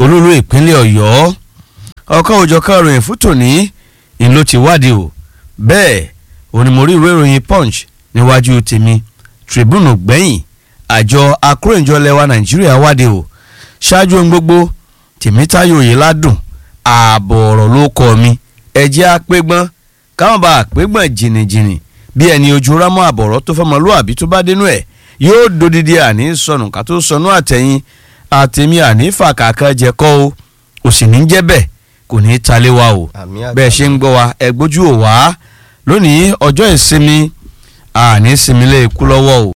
olúlu ìpínlẹ̀ ọ̀yọ́ ọ̀kan òjọ̀kan ròyìn fún tòní ń ló ti wádìí o bẹ́ẹ̀ onímọ̀rí ìwé ìròyìn punch níwájú tèmi tribune gbẹ̀yìn àjọ akóròyìnjọ lẹwa nàìjíríà wádìí o ṣáájú ohun gbogbo tèmítáyò yìí ládùn ààbọ̀ ọ̀rọ̀ ló kọ́ mi ẹ̀jẹ̀ apẹ́gbọ́n káwọn bá àpégbọ̀n jìnnìjìnnì bí ẹni ojú rámọ́ àbọ̀rọ̀ tó fọmọlúwàbí tó bá dénú ẹ̀ yóò dodidi àní sọnù ká tó sọnù àtẹ̀yìn àtẹ̀mí àní fàkàkà jẹ́kọ́ o ò sì ní jẹ́ bẹ́ẹ̀ kò ní í talé wa o àmì àgbà bẹ́ẹ̀ ṣe ń gbọ́ wa ẹ gbójú ò wá lónìí ọjọ́ ìsinmi àní sinmi lé ikú lọ́wọ́ o